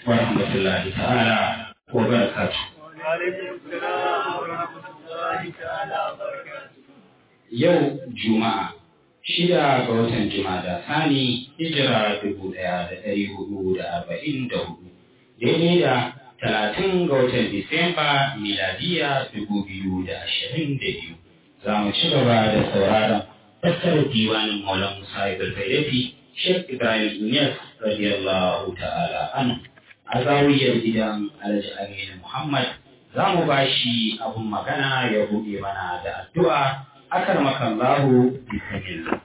wa rahmatullahi ta'ala wa barakatuh yau juma'a shida ga watan jumada sani hijira dubu ɗaya da ɗari hudu da arba'in da hudu daidai da talatin ga watan disamba miladiya dubu biyu da ashirin da biyu za mu ci gaba da sauraron fassarar diwanin maulan musa ibn bayyati shek ibrahim inyas radiyallahu ta'ala anhu a zawiyar gidan alhaji aminu muhammad za mu ba shi abun magana ya buɗe mana da addu'a akar makallahu bismillah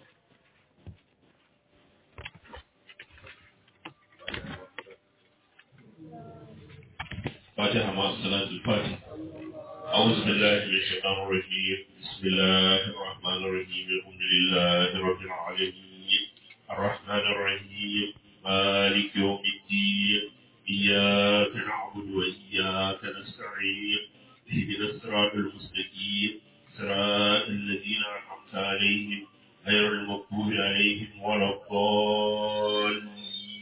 فاتحة مع الصلاة الفاتحة أعوذ بالله من الشيطان الرجيم بسم الله الرحمن الرحيم الحمد لله رب العالمين الرحمن الرحيم مالك يوم الدين إياك نعبد وإياك نستعين اهدنا الصراط المستقيم صراط الذين أنعمت عليهم غير المغضوب عليهم ولا الضالين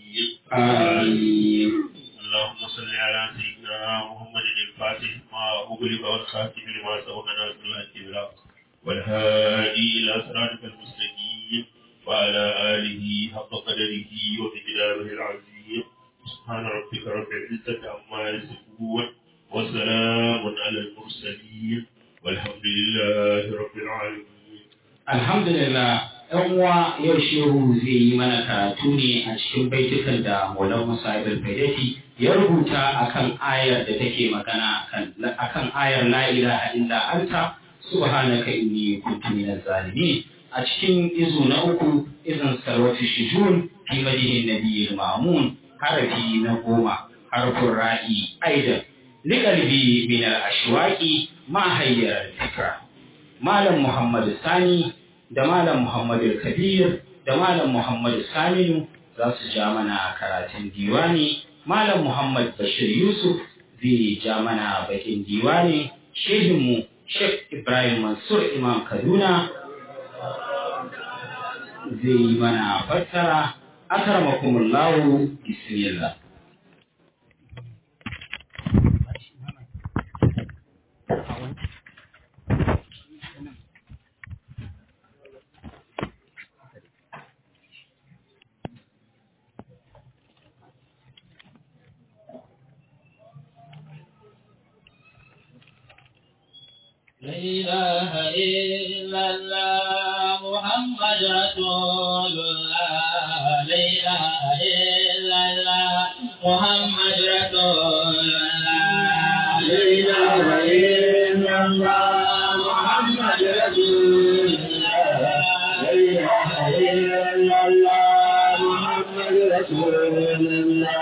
آمين اللهم صل على سيدنا محمد الفاتح ما أغلق والخاتم لما سبق ناصر الحق بالحق والهادي إلى صراطك المستقيم وعلى آله حق قدره ومقداره العظيم سبحان ربك رب العزة عما يصفون وسلام على المرسلين والحمد لله رب العالمين Alhamdulillah, ‘yan uwa yau shehu zai yi mana karatu ne a cikin baitukan da Maulan Musa Ibn Faidati ya rubuta akan ayar da take magana akan ayar la ilaha illa anta subhanaka inni kuntu minaz zalimin a cikin izu na uku izin sarwati shujun fi madihin nabiyil mamun harafi na goma harfin ra'i aidan liqalbi min al-ashwaqi ma hayyar fikra Malam Muhammadu Sani da Malam Muhammadu Kabir da Malam Muhammadu Saminu za su ja mana karatun diwani, Malam Muhammad Bashir Yusuf zai ja mana bakin diwani, shehinmu Sheikh Ibrahim Mansur Imam Kaduna zai yi mana fassara, akarmakumullahu bismillah. لا إله إلا الله محمد رسول الله لا إله إلا الله محمد رسول الله لا إله إلا الله محمد رسول الله لا إله إلا الله محمد رسول الله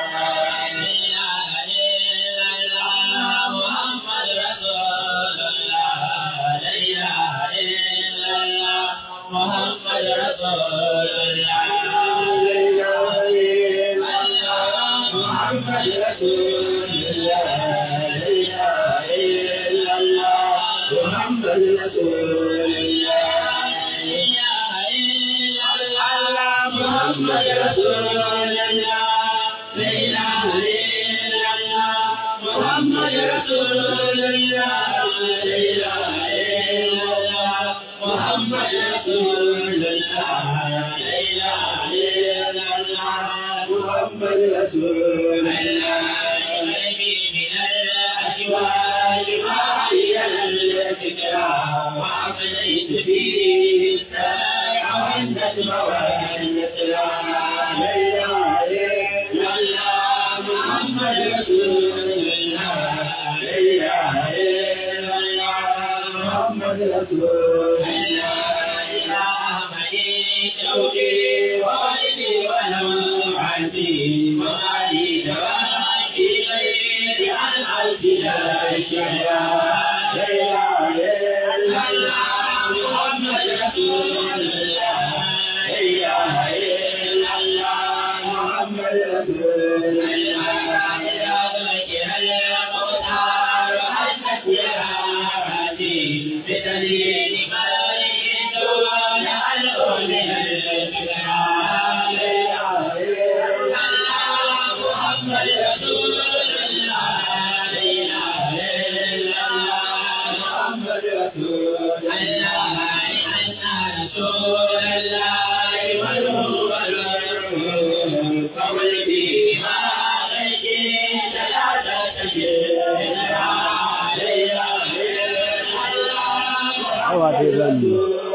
awa dai zan yi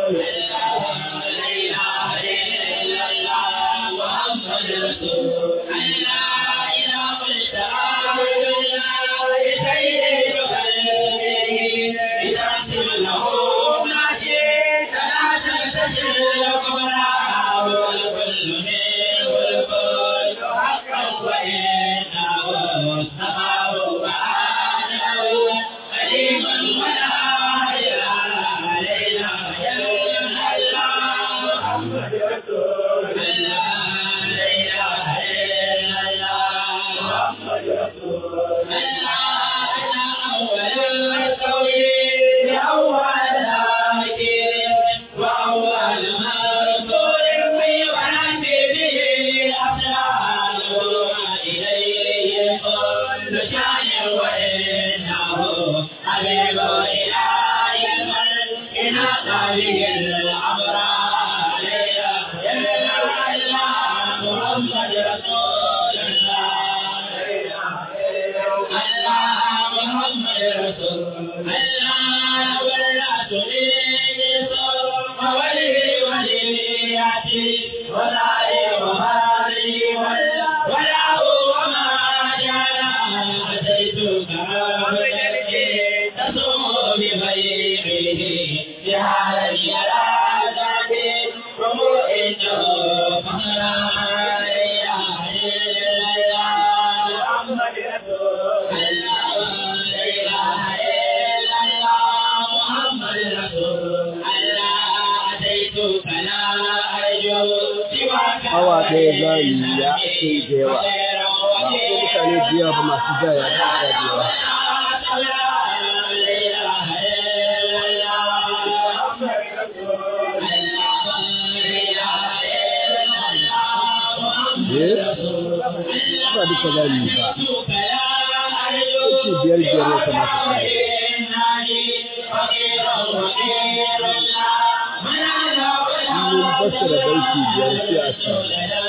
awa ɗaya za yi ya ake da yawa ba ko mutane da yawa ba masu jaya da aka da yawa ba duka za yi ba ce biyar biyar ya kamata ta yi mun fassara baiti biyar sai a sa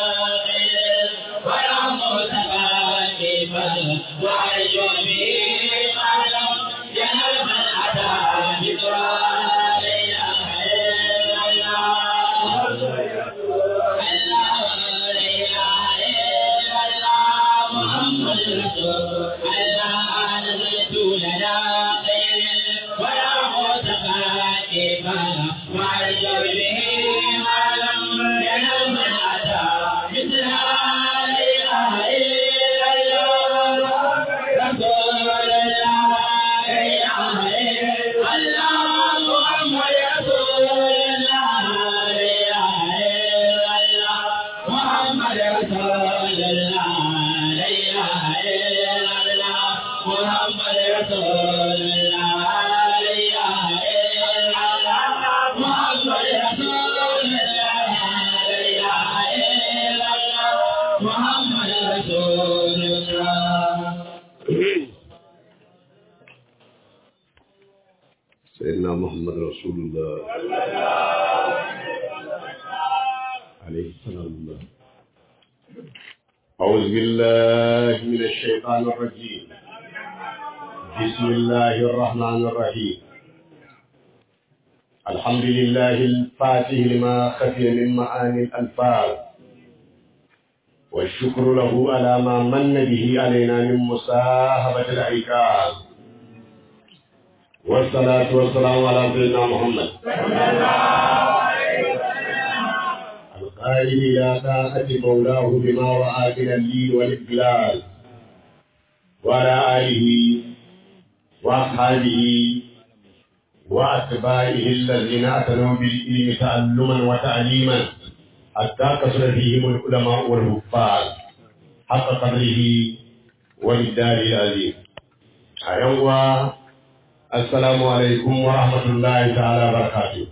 سيدنا محمد رسول الله عليه السلام الله أعوذ بالله من الشيطان الرجيم بسم الله الرحمن الرحيم الحمد لله الفاتح لما خفي من معاني الألفاظ والشكر له على ما من به علينا من مصاحبة العكاظ والصلاة والسلام على سيدنا محمد القائل إلى طاعة مولاه بما رأى من اللين والإقلال وعلى آله وأصحابه وأتباعه الذين أتنوا بالعلم تعلما وتعليما حتى كثر فيهم العلماء والحفاظ حق قدره وبالدار العظيم أيوة السلام عليكم ورحمة الله تعالى وبركاته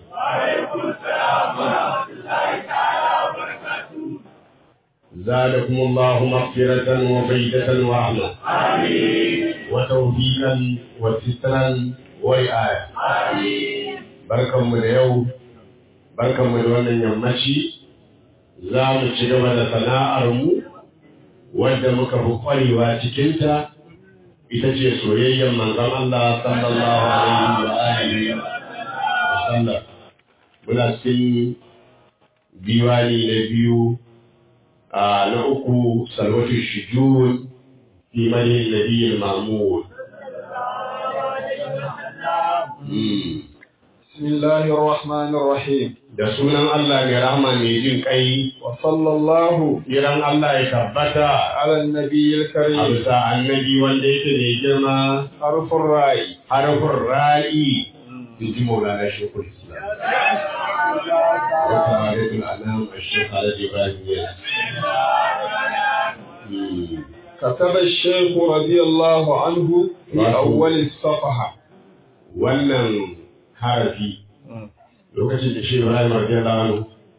زادكم الله مغفرة وفيدة ورحمة آمين وتوفيقا وسترا ورعاية آمين بركة من اليوم بركة من wannan yammaci za mu ci gaba da sana'armu wadda muka fi ƙwarewa cikinta ita ce soyayyar manzon Allah sallallahu alaihi wa alihi wa sallam muna cikin diwani na biyu na uku salwatu shujun fi mani nabiyil mamud بسم الله الرحمن الرحيم da sunan Allah mai rahama mai jin kai وصلى الله kiran Allah ya tabbata على النبي a الكريم bisa annabi wanda yake mai girma حرف الراء harfin ra'i in ji maulana shekul islam wata halittar anam a shekara ibrahim yana كتب الشيخ رضي الله عنه في أول الصفحة wannan harafi lokacin da shi Ibrahim radiyallahu anhu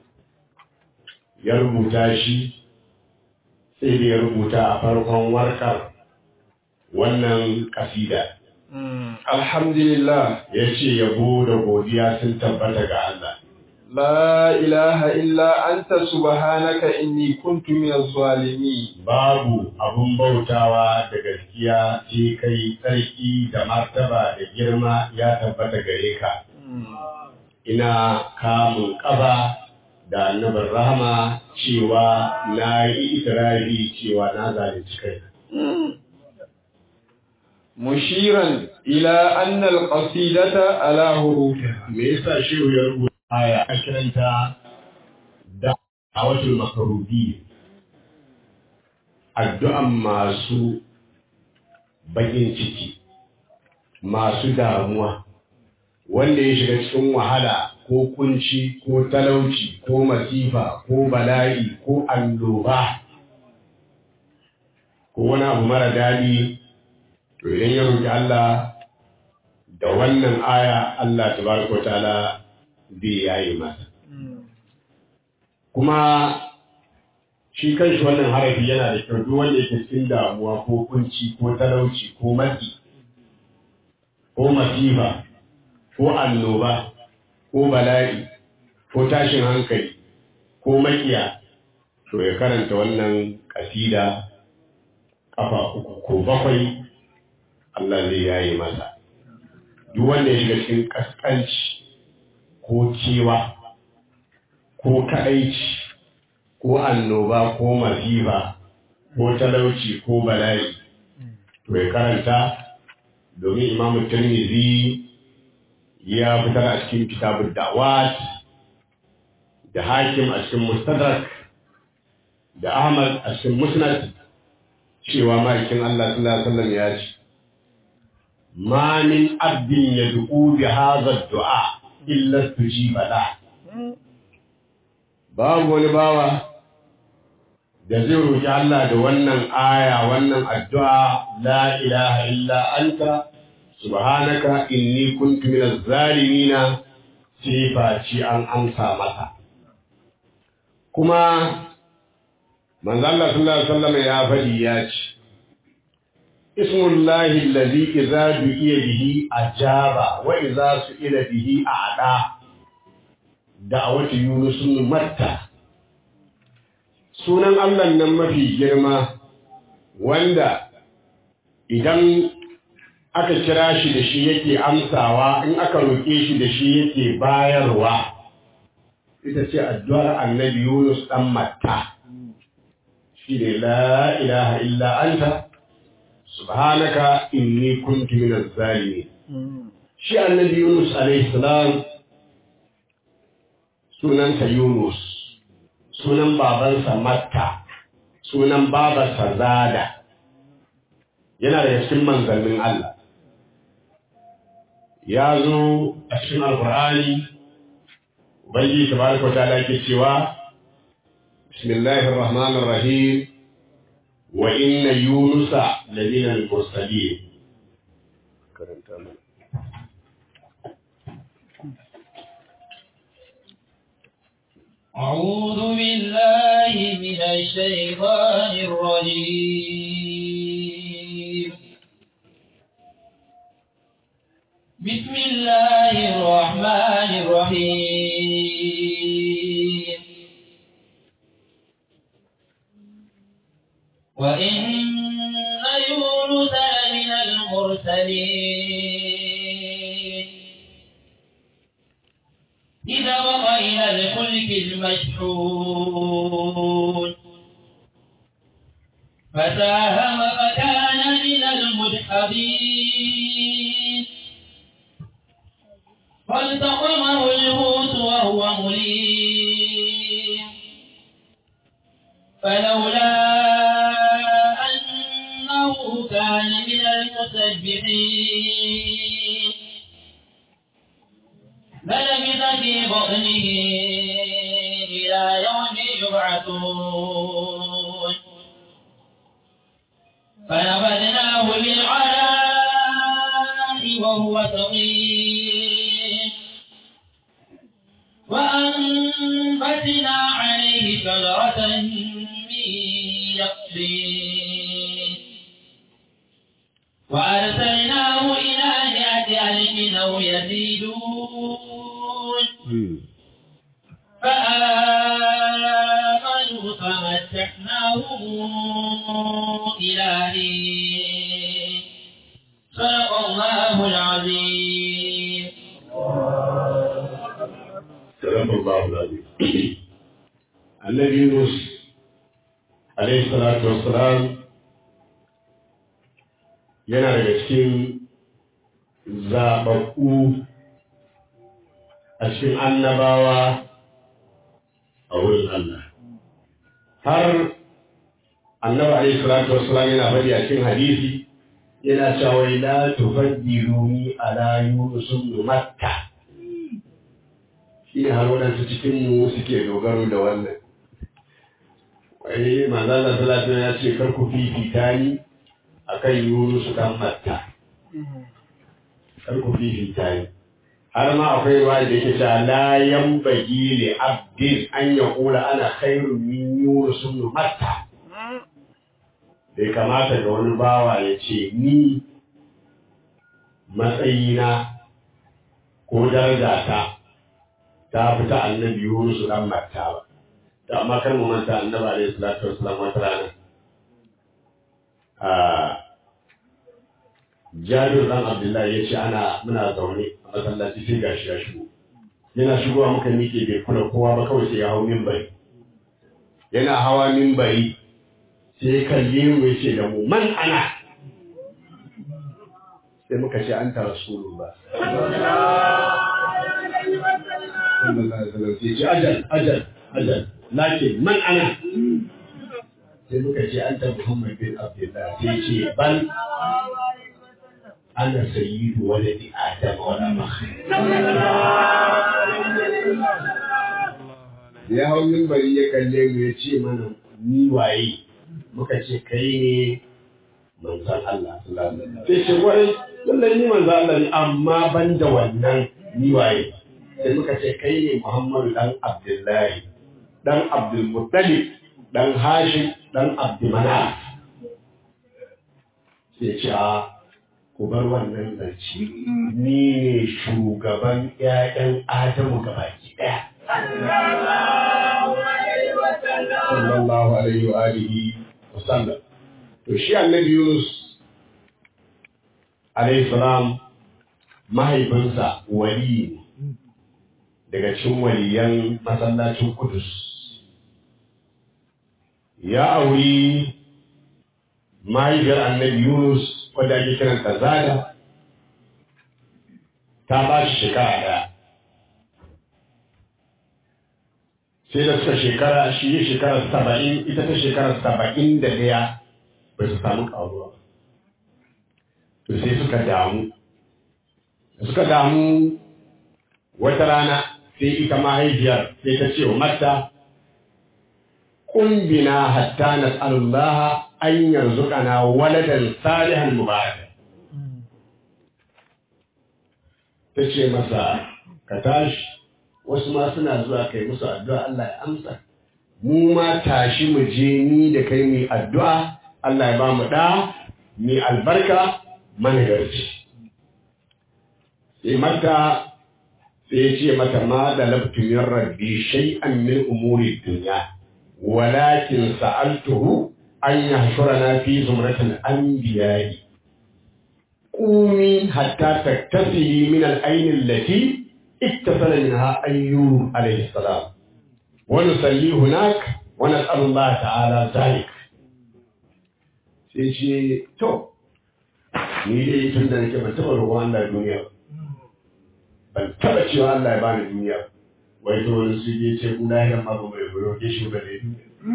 ya rubuta shi sai da ya rubuta a farkon warkar wannan kasida الحمد لله ya ce yabo da godiya sun tabbata ga Allah لا إله إلا أنت سبحانك إني كنت من الظالمين babu abun bautawa da gaskiya ce kai tsarki da martaba da girma ya tabbata gare ka ina kamun ƙafa da annabin rahama cewa na yi ikirari cewa na zalunci kai مشيرا إلى أن القصيدة على حروفها me yasa shehu ya rubuta aya a kiranta da a watan makarudi addu'an masu bakin ciki masu damuwa wanda ya shiga cikin wahala ko kunci ko talauci ko masifa ko bala'i ko annoba ko wani abu mara daɗi to idan ya roƙi Allah da wannan aya Allah tabaraka wa ta'ala zai yayi masa kuma shi kanshi wannan harafi yana da kyau duk wanda yake cikin damuwa ko kunci ko talauci ko matsi ko masifa ko annoba ko bala'i ko tashin hankali ko makiya to ya karanta wannan kasida kafa uku ko bakwai Allah zai yayi masa duk wanda ya shiga cikin kaskanci ko cewa ko kaɗaici ko annoba ko masifa ko talauci ko bala'i to ya karanta domin imamu tirmidhi ya fitar a cikin kitabun da'wat da hakim a cikin mustadrak da ahmad a cikin musnad cewa ma'aikin Allah sallallahu alaihi wasallam ya ce ma min abdin yad'u bi hadha ad-du'a illa tujiba la babu wani bawa da zai roki Allah da wannan aya wannan addu'a la ilaha illa anta subhanaka inni kuntu minaz zalimina sai faci an amsa masa kuma manzo Allah sallallahu alaihi wasallam ya faɗi ya ce ismullahi allazi idza du'iya bihi ajaba wa idza su'ila bihi a'da da'awatu yunus matta sunan Allah nan mafi girma wanda idan aka kira shi da shi yake amsawa in aka roƙe shi da shi yake bayarwa ita ce addu'ar annabi Yunus ɗan Matta shi ne la ilaha illa anta subhanaka inni kuntu minaz zalimin shi annabi Yunus alayhi salam sunansa Yunus sunan babansa Matta sunan babarsa Zada yana daga cikin manzannin Allah ya zo a cikin alkur'ani ubangiji tabaraka wa ta'ala yake cewa bismillahir rahmanir rahim wa inna yunusa lamina al-mursalin karanta mana أعوذ بالله من الشيطان الرجيم بسم الله الرحمن الرحيم وإن يونس لمن المرسلين إذا بقى إلى الفلك المشحون فساهم فكان من المدحضين فالتقمه الحوت وهو مليم فلولا أنه كان من المسبحين فلبث في بطنه إلى يوم يبعثون فنبذناه بالعراء وهو سقيم وأنبتنا عليه شجرة من يقطين وأرسلناه إلى مئة ألف أو يزيدون فآمنوا فمتعناهم إلى حين صدق الله العظيم صدق الله العظيم النبي يونس عليه الصلاة والسلام yana daga cikin zaɓaɓɓu a cikin annabawa a wurin Allah. Har annaba alaihi salatu wassalam yana faɗi a cikin hadisi yana cewa la tufaddiluni ala yunusum matta shi ne har waɗansu cikin mu suke dogaro da wannan wai manzala salatu ya ce kar ku fifita ni akan yunusu dan matta kar ku fifita ni har ma akwai ruwa da yake cewa la yanbaghi li abdin an yaqula ana khairun min yunus ibn matta bai kamata ga wani bawa ya ce ni matsayina ko darajata ta fita annabi yunus dan matta ba da amma kar mu manta annabi alaihi salatu wassalam wata rana a jabir dan abdullahi ya ce ana muna zaune a masallaci sai gashi ya shigo yana shigowa muka miƙe bai kula kowa ba kawai sai ya hau mimbari yana hawa mimbari sai ya kalle mu ya ce da mu man ana sai muka ce an ta rasulullah sallallahu alaihi wasallam sai ce ajal ajal ajal lakin man ana sai muka ce an ta muhammad bin abdullah sai ce bal ana sayyidu waladi adam wala fakhr ya hau mimbari ya kalle mu ya ce mana ni waye muka ce kai ne manzan Allah sallallahu alaihi wasallam sai ce wai lallai ni manzan Allah ne amma ban da wannan ni waye sai muka ce kai ne Muhammadu dan Abdullahi dan Abdul Muttalib dan Hashim dan Abdul Manaf sai ce a ku bar wannan zance ni ne shugaban ƴaƴan Adamu gabaki ɗaya sallallahu alaihi wa alihi wa sallam to shi annabi Yunus alaihi salam mahaifinsa wali ne daga cikin waliyan masallacin Kudus ya auri mahaifiyar annabi Yunus wadda ake kiranta Zada ta ba shi shekara ɗaya sai da suka shekara shi ya shekara saba'in ita ta shekara saba'in da ɗaya ba su samu ƙaruwa to sai suka damu suka damu wata rana sai ita mahaifiyar sai ta ce wa mata ƙumbina hatta na tsarullaha an yanzu kana waladan salihan mubarak ta ce masa ka tashi wasu ma suna zuwa kai musu addu'a Allah ya amsa mu ma tashi mu je ni da kai mu addu'a Allah ya ba mu da mai albarka managarci sai mata sai ya ce mata ma da labtumin rabbi shay'an min umuri dunya walakin sa'altuhu an yahshurana fi zumratil anbiya'i قومي حتى تكتسلي من العين التي اتصل منها أيوب عليه السلام ونصلي هناك ونسأل الله تعالى ذلك sai ce to ni dai tun da nake ban taɓa roƙon Allah duniya ban taɓa cewa Allah ya bani duniya wai to wani su je ce ku lahiran ma ba mai roƙe shi ba dai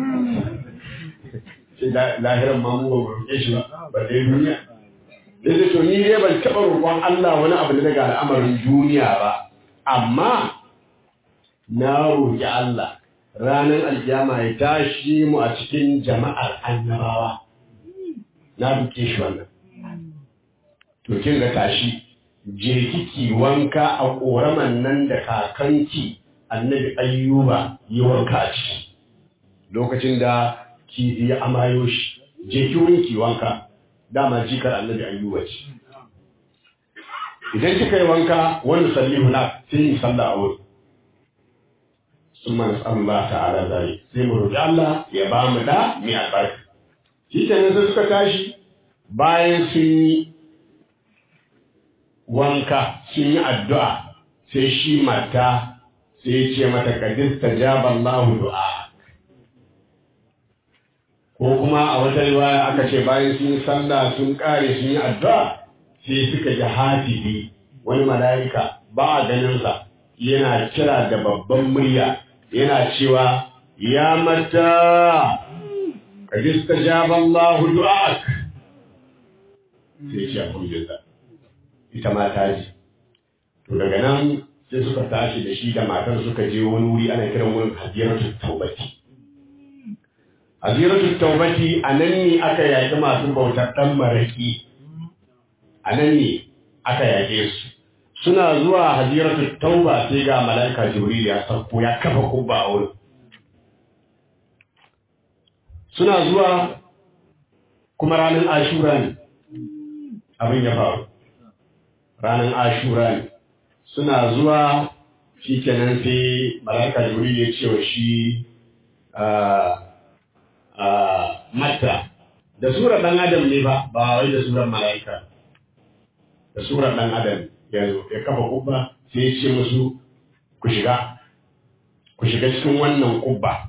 sai lahiran ma mu ba roƙe shi ba ba dai duniya da to ni dai ban taɓa roƙon Allah wani abu da daga al'amarin duniya ba amma na roƙi Allah ranar alkiyama ya tashi mu a cikin jama'ar annabawa na duke shi wannan to kin ga tashi je kiki wanka a ƙoraman nan da kakanki annabi ayyuba yi wanka a ciki lokacin da ki ya amayo shi je ki wurin ki wanka dama jikar annabi ayyuba ce idan kika yi wanka wani sallihu na sai yi sallah a wuri sun mana Allah ta'ala zai sai mu roƙi Allah ya ba mu da mai albarka shi kenan sai suka tashi bayan sun yi wanka sun yi addu'a sai shi mata sai ya ce mata kadis ta jaballahu du'a ko kuma a wata riwaya aka ce bayan sun yi sallah sun kare sun yi addu'a sai suka ji hafizi wani mala'ika ba a ganinsa yana kira da babban murya yana cewa ya mata ka jista jaban lahu du'ak sai ce alhamdulillah ita ma ta ji to daga nan sai suka tashi da shi da matar suka je wani wuri ana kiran wurin hadiyaratu taubati Aziratu taubati a nan ne aka yaƙi masu bautar ɗan maraƙi, a nan ne aka yaƙe su. Suna zuwa haziratu tauba sai ga mala'ika Jibril ya sauko ya kafa kubba a wurin. Suna zuwa kuma ranar Ashura ne, abin ya faru. Ranar Ashura ne. Suna zuwa shi kenan sai mala'ika Jibril ya ce wa shi mata da surar ɗan adam ne ba ba wai da surar mala'ika da surar ɗan adam ya zo ya kafa kubba sai ya ce musu ku shiga ku shiga cikin wannan kubba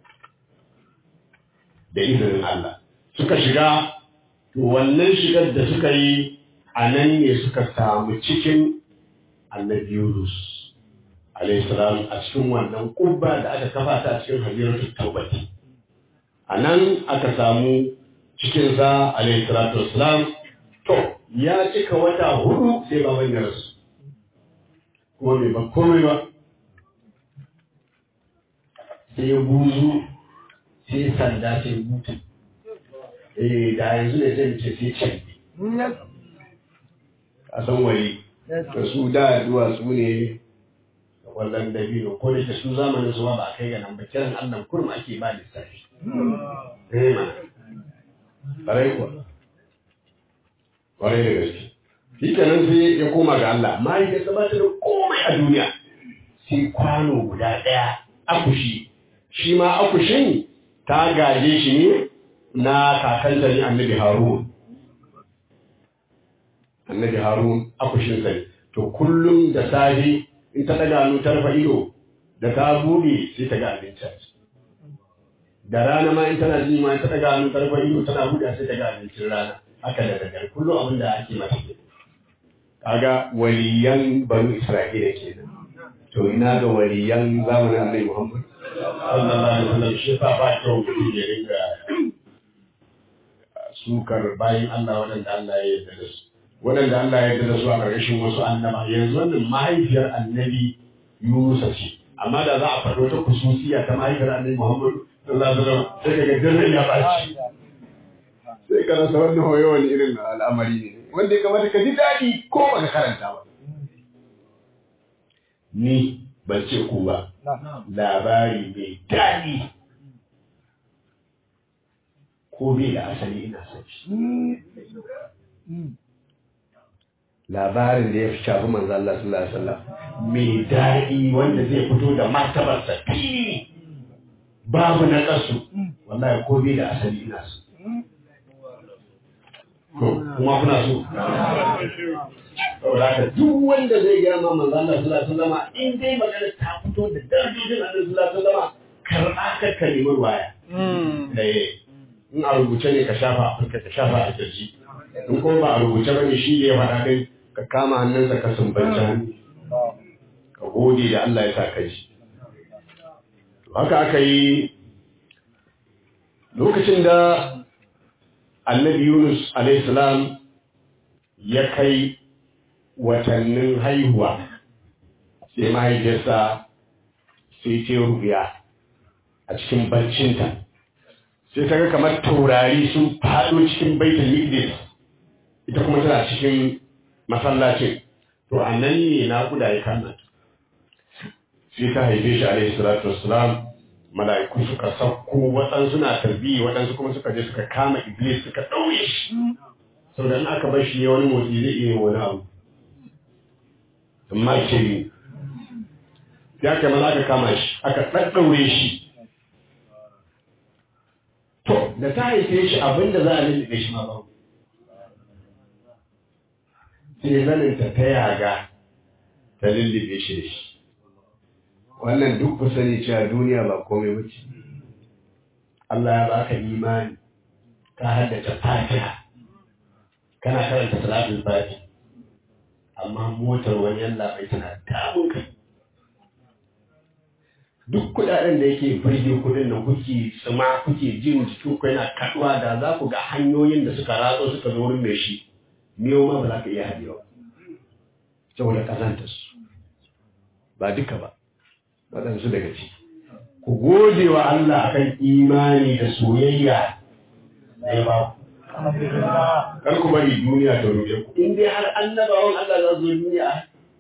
da izinin Allah suka shiga to wannan shigar da suka yi a nan ne suka samu cikin annabi Yunus alayhi salam a cikin wannan kubba da aka kafa ta a cikin hajjiratul taubati a nan aka samu cikinsa alayhi salatu wassalam to ya cika wata hudu sai baban ya rasu kuma bai ba komai ba sai ya buzu sai sanda sai mutu eh da yanzu ne zai ce sai can a san wari da su da duwatsu ne da kwallon dabino ko da su zamanin su ba a kai ga nan ba kiran allah kurma ake ba lissafi eh ma ƙwarai kuwa ƙwarai da gaske shi kenan sai ya koma ga Allah amma ya saba da komai a duniya sai kwano guda ɗaya akushi shi ma akushin ta gaje shi ne na kakanta ne annabi harun annabi harun akushin sai to kullum da safe in ta daga hannu ta rufe ido da ta buɗe sai ta ga abinci da rana ma in tana ji ma ta daga hannu ta rufe ido tana buɗe sai ta ga abincin rana haka da daga kullum abin da ake masa ke kaga waliyan banu isra'ila kenan to ina ga waliyan zamanin annabi muhammad sallallahu alaihi wasallam shi fa ba kyau mutum ya ringa sukar bayan Allah waɗanda Allah ya yarda da su waɗanda Allah ya yarda da su a ƙarƙashin wasu annaba yanzu wannan mahaifiyar annabi Yunusa ce amma da za a faɗo ta kususiya ta mahaifiyar annabi Muhammad sallallahu alaihi wasallam sai kaga jirgin ya baci sai ka rasa wannan hoyo wani irin al'amari ne wanda ya kamata ka ji daɗi ko ba ka karanta ba ni ban ce ku ba labari mai daɗi ko bai da asali ina son shi labarin da ya fi shafi manzo Allah sallallahu alaihi wasallam mai daɗi wanda zai fito da martabarsa fili babu na kasu wallahi ko bai da asali ina so kuma kuna so saboda haka duk wanda zai gaya ma manzo Allah sallallahu alaihi wasallam in dai magana ta fito da darajojin Allah sallallahu alaihi wasallam karɓa ka kalmar waya eh in a rubuce ne ka shafa a fuska ka shafa a kirji in kuma ba a rubuce ba ne shi ne ya faɗa kai ka kama hannunsa ka sumbanci hannu ka gode da Allah ya sa ka ji haka aka yi lokacin da annabi Yunus alaihissalam ya kai watannin haihuwa sai mahaifiyarsa sai ce rubiya a cikin barcinta sai ta ga kamar taurari sun faɗo cikin baitul miqdis ita kuma tana cikin masallacin to a nan ne naƙuda ya kama sai ta haife shi alaihi salatu wassalam mala'iku suka sauko waɗansu na tarbiyya waɗansu kuma suka je suka kama iblis suka ɗaure shi sau da aka bar shi ne wani motsi zai iya wani abu amma ce ne ya kai maza aka kama shi aka ɗaɗɗaure shi to da ta haife shi abinda za a lullube shi ma babu sai zaninta ta yaga ta lullube shi da shi wannan duk ku sani cewa duniya ba komai wuce Allah ya baka imani ka haddace fatiha kana karanta salatul fati amma motar wani yalla bai tana damun ka duk kudaden da yake burge kudin nan kuke tsima kuke jin jikin ku yana kaduwa da za ku ga hanyoyin da suka ratso suka zo wurin mai shi miyo ma ba za ka iya haɗewa saboda kazantar su ba duka ba waɗansu daga ciki ku gode wa Allah akan imani da soyayya da ya ba ku kar ku bari duniya ta ruɗe ku in dai har annabawan Allah za su zo duniya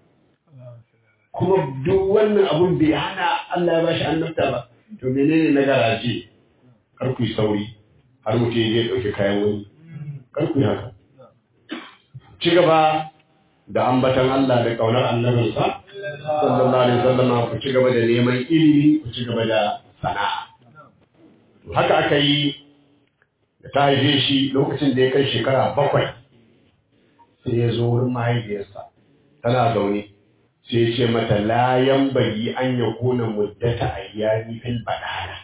kuma duk wannan abun bai hana Allah ya bashi annabta ba to menene na garaje kar ku yi sauri har mutum ya ɗauki kayan wani kar ku yi haka ci gaba da ambatan Allah da ƙaunar annabinsa sallallahu alaihi wasallama ku ci gaba da neman ilimi ku ci gaba da sana'a haka aka yi da ta haife shi lokacin da ya kai shekara bakwai sai ya zo wurin mahaifiyarsa tana zaune sai ya ce mata layan bari an ya kona muddata ayyami fil badala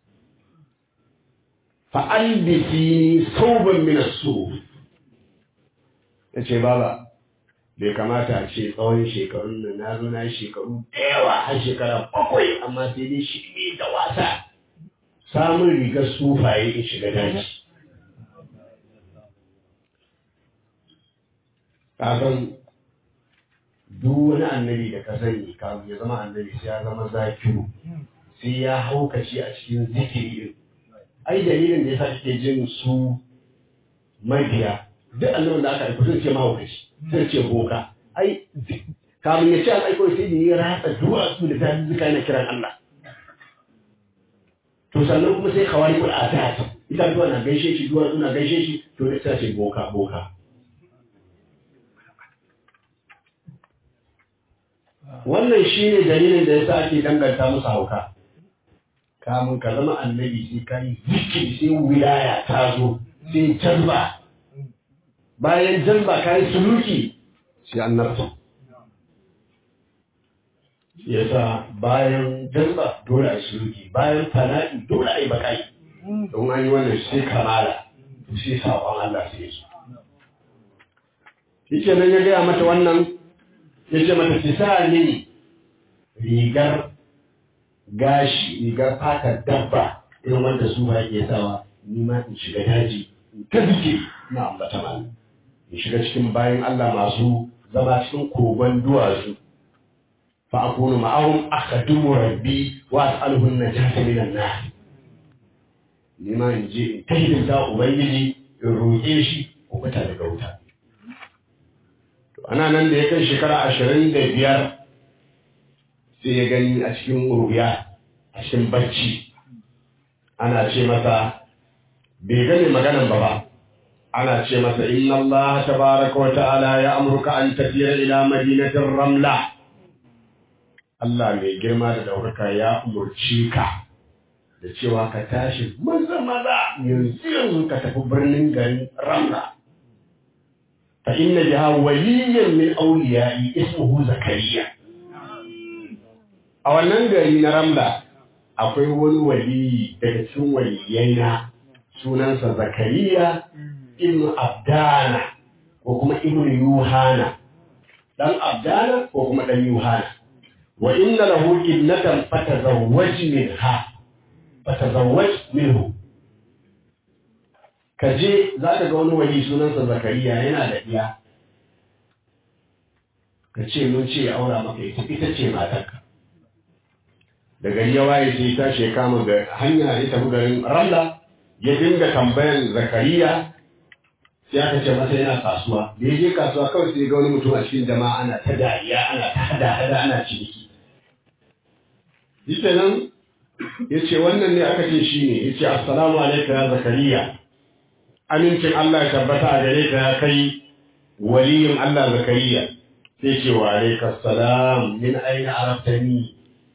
fa albisi sauban min as-suf yace baba bai kamata a ce tsawon shekarun nan na zo na shekaru da yawa har shekara bakwai amma sai dai shi ne da wasa samun rigar sufaye in shiga daji kasan duk wani annabi da ka sani kafin ya zama annabi sai ya zama zakiru sai ya haukace a cikin zikiri ai dalilin da ya sa kake jin su mabiya duk annabin da aka aiko sai ce mahaukaci sai ce boka ai kamun ya ce an aiko sai da ya ratsa duwatsu da ta zuka yana kiran Allah to sannan kuma sai kawai kul atat ita duwa na gaishe shi duwatsu na gaishe shi to da ta ce boka boka wannan shine dalilin da yasa ake danganta musu hauka kamun ka zama annabi sai ka yi zikiri sai wilaya ta zo sai jalba bayan jalba ka yi suluki sai annabta yasa bayan jalba dole a yi suluki bayan fana'i dole a yi bakai don an yi wannan sai kamala to sai saƙon Allah sai su shi nan ya gaya mata wannan ya ce mata ki sa ni rigar gashi rigar fatar dabba irin wanda su ba ke sawa ni ma in shiga daji in ta zuke na ambata malam in shiga cikin bayan Allah masu zama cikin kogon duwatsu fa akunu ma'ahum akhdumu rabbi wa as'aluhu an-najata min an-nar ni ma in je in kai da ubangiji in roƙe shi ko fita daga wuta to ana nan da ya kai shekara ashirin da biyar sai ya gani a cikin ruya a cikin bacci ana ce masa bai gane maganan ba ba ana ce masa inna Allah tabaraka wa ta'ala ya amurka an tafiya ila madinatin ramla Allah mai girma da daukaka ya umurci ka da cewa ka tashi maza maza yanzu yanzu ka tafi birnin garin ramla fa inna biha waliyyan min awliya'i ismuhu zakariya a wannan gari na ramla akwai wani waliyi daga cikin waliyai na sunansa zakariya ibn abdana ko kuma ibn yuhana dan abdana ko kuma dan yuhana wa inna lahu ibnatan fatazawwaj minha fatazawwaj minhu kaje zaka ga wani wali sunansa zakariya yana da iya ka ce mun ce ya aura maka ita ita ce matarka da gari ya waye sai ta she kama ga hanya ya tafi garin ramla ya dinga tambayan zakariya sai aka ce masa yana kasuwa da ya je kasuwa kawai sai ga wani mutum a cikin jama'a ana ta dariya ana ta hada hada ana ciniki shi nan ya ce wannan ne aka ce shi ne ya ce assalamu alaikum ya zakariya amincin Allah ya tabbata a gare ka ya kai waliyin Allah zakariya sai ce wa alaikas salam min aina araftani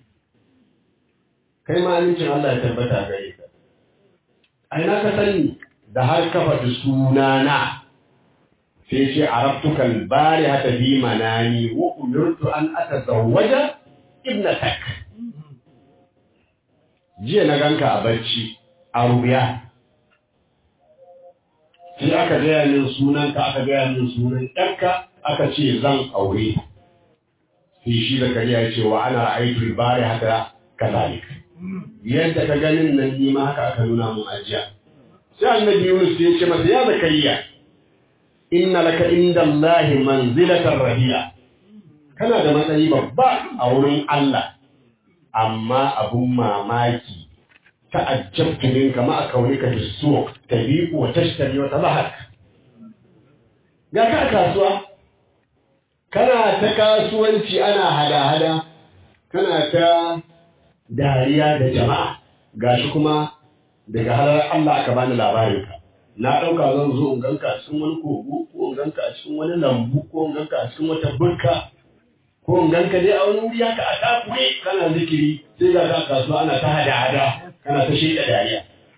kai ma amincin Allah ya tabbata a gare ka aina ka sani da har ka faɗi sunana sai ce arabtukal bari hata bi manani wa umirtu an atazawwaja ibnatak jiya na ganka a barci a rubiya sai aka gaya min sunanka aka gaya min sunan ɗanka aka ce zan aure sai shi da kariya ya ce wa ana ra'aitul bari haka kazalik yadda ka ganin nan ni ma haka aka nuna mun ajiya sai annabi Yunus ya ce masa ya zakariya inna laka inda Allah manzilatan rahiya kana da matsayi babba a wurin Allah amma abun mamaki ta'ajjabtu minka ma akawnika fi suq tabiqu wa tashtari wa tabahak ga ka kasuwa kana ta kasuwanci ana hada-hada kana ta dariya da jama'a gashi kuma daga halar Allah aka bani labarin ka na ɗauka zan zo in ganka a cikin wani kogo ko in ganka a cikin wani lambu ko in ganka a cikin wata burka ko in ganka dai a wani wuri haka a takure kana zikiri sai ga ka kasuwa ana ta hada-hada kana ta shaida dariya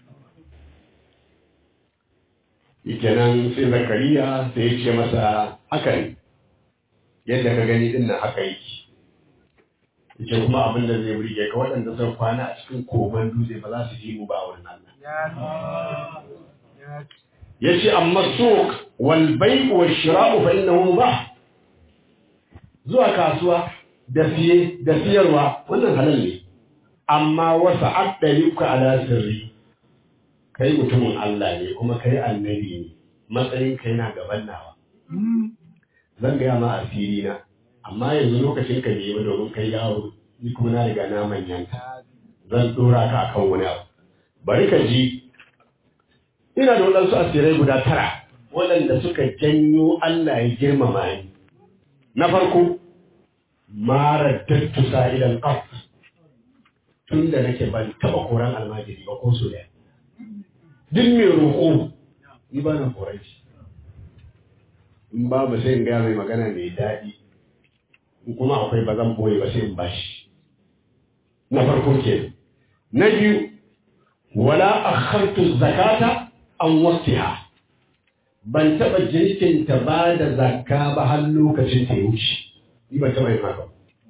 kenan sai zakariya sai ya ce masa haka ne yadda ka gani din nan haka yake yace kuma abin da zai burge ka waɗanda sun kwana a cikin koman dutse ba za su ji mu ba wurin Allah yace amma suq wal bay' wa shira'u fa innahu mubah zuwa kasuwa da siye da siyarwa wannan halal ne amma wasa aqdaluka ala sirri kai mutumin Allah ne kuma kai annabi ne matsayin kai na gaban nawa zan gaya ma asiri na amma yanzu lokacin ka ne domin kai yawo ni kuma na riga na manyanta zan dora ka akan wani abu bari ka ji ina da waɗansu asirai guda tara waɗanda suka janyo Allah ya girmama ni na farko mara dattu sa'ilan ƙaf tun da nake ban taɓa koran almajiri ba ko so ɗaya duk mai roƙo ni ba na koran shi in babu sai in gaya mai magana mai daɗi in kuma akwai ba zan boye ba sai in bashi na farko ke na biyu wala akhartu zakata an wasiha ban taɓa jirkinta ba da zakka ba har lokacin ta ya wuce ni ban taɓa yin haka